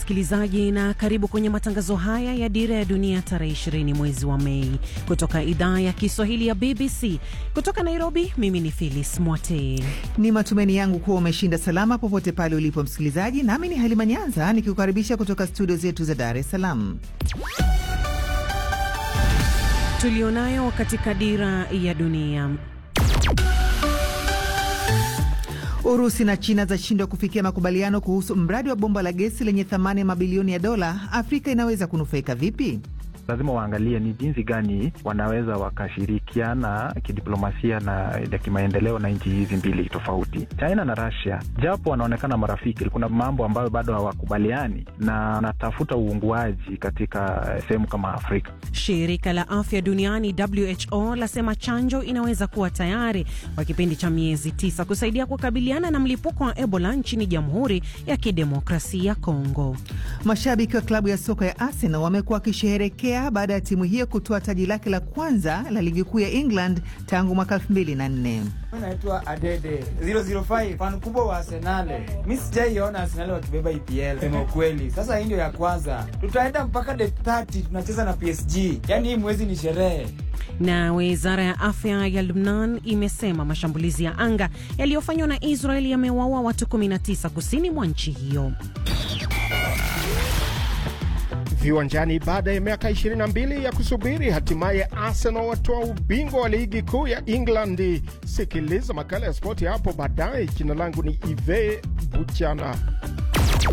msikilizaji, na karibu kwenye matangazo haya ya Dira ya Dunia tarehe 20 mwezi wa Mei kutoka idhaa ya Kiswahili ya BBC kutoka Nairobi. Mimi ni Phyllis Mwate. Ni matumaini yangu kuwa umeshinda salama popote pale ulipo msikilizaji, nami ni Halima Nyanza nikikukaribisha kutoka studio zetu za Dar es Salaam. Tulionayo katika Dira ya Dunia. Urusi na China zashindwa kufikia makubaliano kuhusu mradi wa bomba la gesi lenye thamani ya mabilioni ya dola. Afrika inaweza kunufaika vipi? Lazima waangalie ni jinsi gani wanaweza wakashirikiana kidiplomasia na ya kimaendeleo na nchi hizi mbili tofauti, China na Russia. Japo wanaonekana marafiki, kuna mambo ambayo bado hawakubaliani na wanatafuta uunguaji katika sehemu kama Afrika. Shirika la afya duniani WHO lasema chanjo inaweza kuwa tayari kwa kipindi cha miezi tisa kusaidia kukabiliana na mlipuko wa Ebola nchini Jamhuri ya Kidemokrasia ya Kongo. Mashabiki wa klabu ya soka ya Arsenal wamekuwa wakisherehekea baada ya timu hiyo kutoa taji lake la kwanza la ligi kuu ya England tangu mwaka 2004. Naitwa Adede 005 fan kubwa wa Arsenal. Mi sijaiona Arsenal wakibeba EPL sema ukweli. Sasa hii ndio ya kwanza, tutaenda mpaka the 30 tunacheza na PSG, yaani hii mwezi ni sherehe. Na wizara ya afya ya Lubnan imesema mashambulizi ya anga yaliyofanywa na Israel yamewaua watu 19 kusini mwa nchi hiyo. Viwanjani baada ya miaka 22 ya kusubiri, hatimaye Arsenal watoa ubingwa wa ligi kuu ya England. Sikiliza makala ya spoti hapo baadaye. Jina langu ni Ive Buchana.